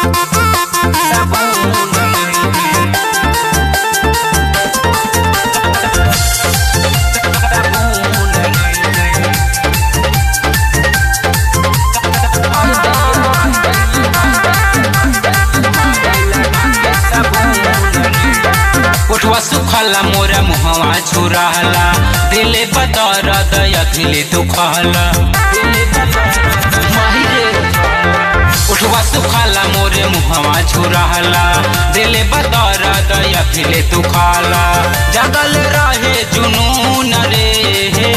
उठवा सुखला मोरा मुहवा छुराला दिले बतर दयखिले तू खला उठवा सुखला मोरे मुहवा छुराला दिले बतर दयखिले तू खाला जगल रहे जुनून रे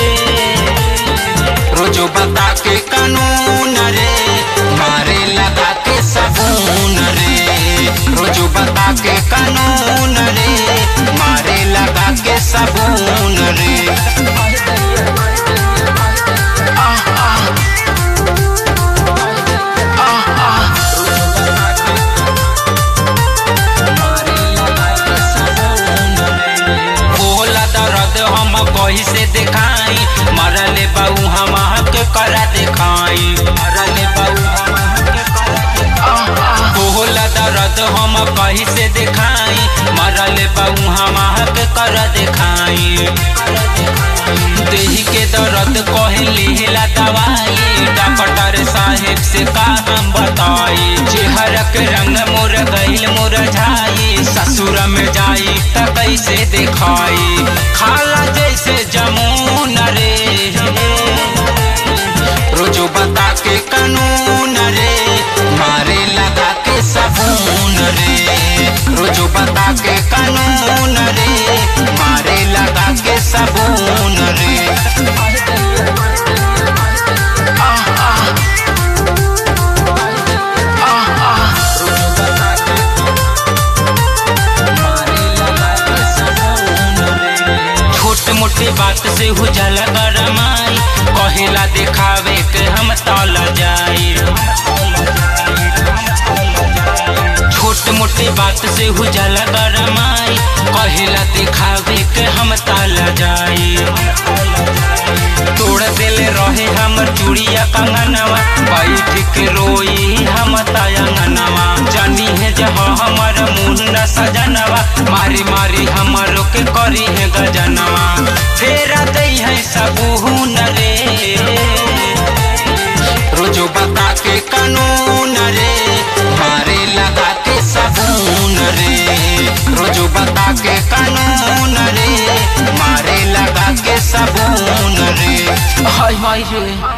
रोजो बता के कानून रे मारे लगा के सबून रे रोजो बता के कानून रे मारे लगा के सबून रे आह, आह। आह, आह। बोला दर्द हम कही से दिखाई मरले बाऊ हम के करा दिखाई मरले बाऊ हम के करा दिखाई बोला दर्द हम कही से दिखाई मरले बाऊ हम के करा दिखाई देही के दर्द कहे लिहला दवाई डॉक्टर साहेब से का हम बताई चेहरा के रंग मोर गईल मोर झाई ससुर में जाई त कैसे दिखाई खाला जैसे जमून रे रोजो बता के कानून रे मारे लगा के सबून रे रोजो बता के कानून रे मारे लगा के सबून रे आह, आह। आह, आह। छोट मोटी बात से हो जाला गरमाई कहेला दिखावे के हम तल जाई छोट मोटी बात से हो जाला गरमाई कहेला दिखावे के हम तल जाई तोड़ देले रहे हमर चूड़िया कंगनवा बैठ के रोई हम तयंगनवा जानी है जह हमर मुन्ना सजनवा मारी मारी हमरो के करी है गजनवा फेरा दई है सबून रे रोजो बता के कानून रे मारे लगा के सबून रे रोजो बता के कानून रे मारे लगा के सबून रे हाय हाय रे